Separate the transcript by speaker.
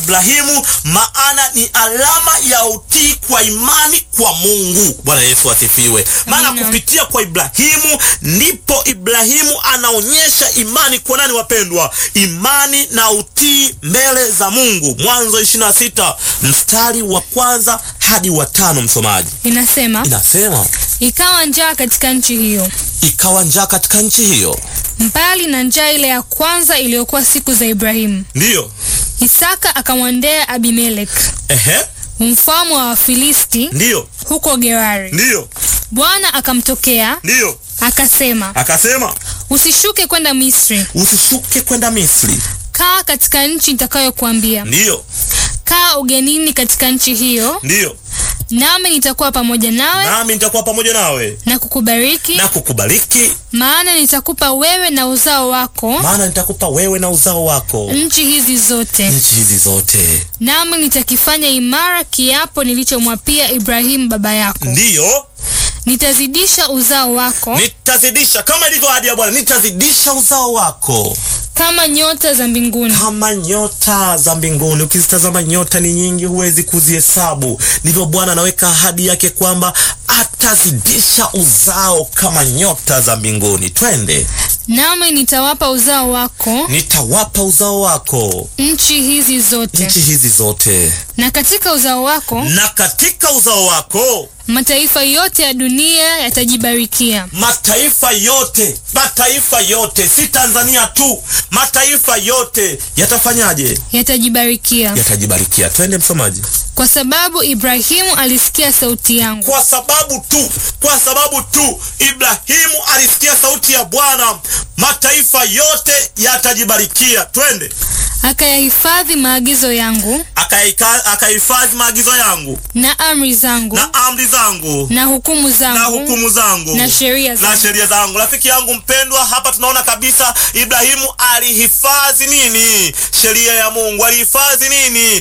Speaker 1: Ibrahimu, maana ni alama ya utii kwa imani kwa Mungu. Bwana Yesu asifiwe. Maana
Speaker 2: Amina.
Speaker 1: kupitia kwa Ibrahimu ndipo Ibrahimu anaonyesha imani kwa nani, wapendwa? Imani na utii mbele za Mungu. Mwanzo 26 mstari wa kwanza hadi wa tano, msomaji.
Speaker 2: Inasema,
Speaker 1: Inasema
Speaker 2: ikawa njaa katika nchi hiyo,
Speaker 1: ikawa njaa katika nchi hiyo,
Speaker 2: mbali na njaa ile ya kwanza iliyokuwa siku za Ibrahimu.
Speaker 1: ndiyo
Speaker 2: Isaka akamwendea Abimelek
Speaker 1: ehe,
Speaker 2: mfalme wa Wafilisti
Speaker 1: ndiyo
Speaker 2: huko Gerari.
Speaker 1: ndiyo
Speaker 2: Bwana akamtokea
Speaker 1: ndiyo,
Speaker 2: akasema,
Speaker 1: akasema
Speaker 2: usishuke kwenda Misri,
Speaker 1: usishuke kwenda Misri,
Speaker 2: kaa katika nchi nitakayokuambia.
Speaker 1: ndiyo
Speaker 2: Kaa ugenini katika nchi hiyo,
Speaker 1: ndiyo,
Speaker 2: nami nitakuwa pamoja nawe
Speaker 1: nami nitakuwa pamoja nawe
Speaker 2: na kukubariki,
Speaker 1: na kukubariki,
Speaker 2: maana nitakupa wewe na uzao wako
Speaker 1: maana nitakupa wewe na uzao wako
Speaker 2: nchi hizi zote,
Speaker 1: nchi hizi zote,
Speaker 2: nami nitakifanya imara kiapo nilichomwapia Ibrahimu baba yako.
Speaker 1: ndiyo
Speaker 2: Nitazidisha uzao wako
Speaker 1: nitazidisha, kama ilivyo ahadi ya Bwana, nitazidisha uzao wako
Speaker 2: kama nyota za mbinguni
Speaker 1: kama nyota za mbinguni. Ukizitazama nyota ni nyingi, huwezi kuzihesabu. Ndivyo Bwana anaweka ahadi yake kwamba atazidisha uzao kama nyota za mbinguni. Twende,
Speaker 2: nami nitawapa uzao wako
Speaker 1: nitawapa uzao wako
Speaker 2: nchi hizi zote,
Speaker 1: nchi hizi zote,
Speaker 2: na katika uzao wako
Speaker 1: na katika uzao wako
Speaker 2: mataifa yote ya dunia yatajibarikia.
Speaker 1: mataifa yote, mataifa yote, si Tanzania tu, mataifa yote yatafanyaje?
Speaker 2: Yatajibarikia
Speaker 1: Yatajibarikia. Twende msomaji.
Speaker 2: kwa sababu Ibrahimu alisikia sauti yangu,
Speaker 1: Kwa sababu tu, kwa sababu tu Ibrahimu alisikia sauti ya Bwana, mataifa yote yatajibarikia. Twende,
Speaker 2: akayahifadhi maagizo yangu
Speaker 1: akaika- akahifadhi maagizo yangu
Speaker 2: na amri zangu
Speaker 1: na amri zangu
Speaker 2: na hukumu
Speaker 1: na
Speaker 2: zangu
Speaker 1: hukumu zangu
Speaker 2: na sheria
Speaker 1: na
Speaker 2: zangu.
Speaker 1: sheria zangu. Rafiki yangu mpendwa, hapa tunaona kabisa Ibrahimu alihifadhi nini? Sheria ya Mungu. Alihifadhi nini?